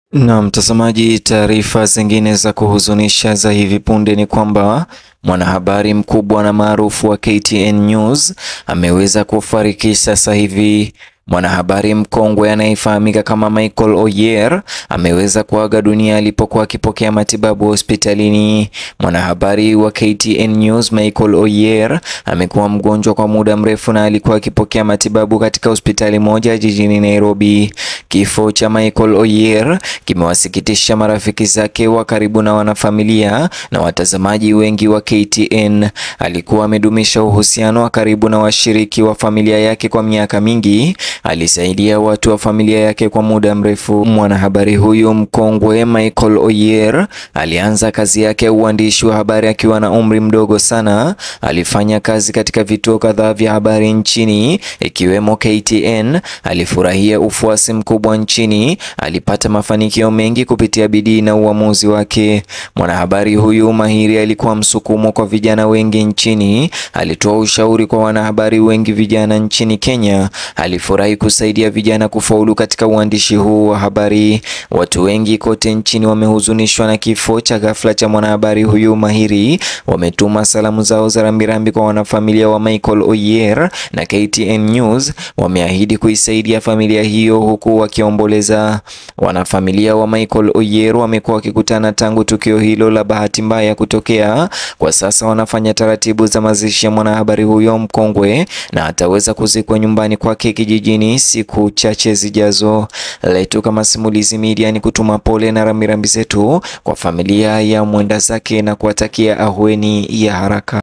Na mtazamaji, taarifa zingine za kuhuzunisha za hivi punde ni kwamba mwanahabari mkubwa na maarufu wa KTN News ameweza kufariki sasa hivi. Mwanahabari mkongwe anayefahamika kama Michael Oyer ameweza kuaga dunia alipokuwa akipokea matibabu hospitalini. Mwanahabari wa KTN News Michael Oyer amekuwa mgonjwa kwa muda mrefu na alikuwa akipokea matibabu katika hospitali moja jijini Nairobi. Kifo cha Michael Oyer kimewasikitisha marafiki zake wa karibu na wanafamilia na watazamaji wengi wa KTN. Alikuwa amedumisha uhusiano wa karibu na washiriki wa familia yake kwa miaka mingi. Alisaidia watu wa familia yake kwa muda mrefu. Mwanahabari huyu mkongwe Michael Oyer alianza kazi yake ya uandishi wa habari akiwa na umri mdogo sana. Alifanya kazi katika vituo kadhaa vya habari nchini ikiwemo KTN. Alifurahia ufuasi mkubwa nchini. Alipata mafanikio mengi kupitia bidii na uamuzi wake. Mwanahabari huyu mahiri alikuwa msukumo kwa vijana wengi nchini. Alitoa ushauri kwa wanahabari wengi vijana nchini Kenya. Alifurahi kusaidia vijana kufaulu katika uandishi huu wa habari. Watu wengi kote nchini wamehuzunishwa na kifo cha ghafla cha mwanahabari huyu mahiri. Wametuma salamu zao za rambirambi kwa wanafamilia wa Michael Oyer na KTN News. Wameahidi kuisaidia familia hiyo huku wakiomboleza. Wanafamilia wa Michael Oyer wamekuwa wakikutana tangu tukio hilo la bahati mbaya kutokea. Kwa sasa wanafanya taratibu za mazishi ya mwanahabari huyo mkongwe na ataweza kuzikwa nyumbani kwake kijijini siku chache zijazo. Letu kama Simulizi Media ni kutuma pole na rambirambi zetu kwa familia ya mwenda zake na kuwatakia ahueni ya haraka.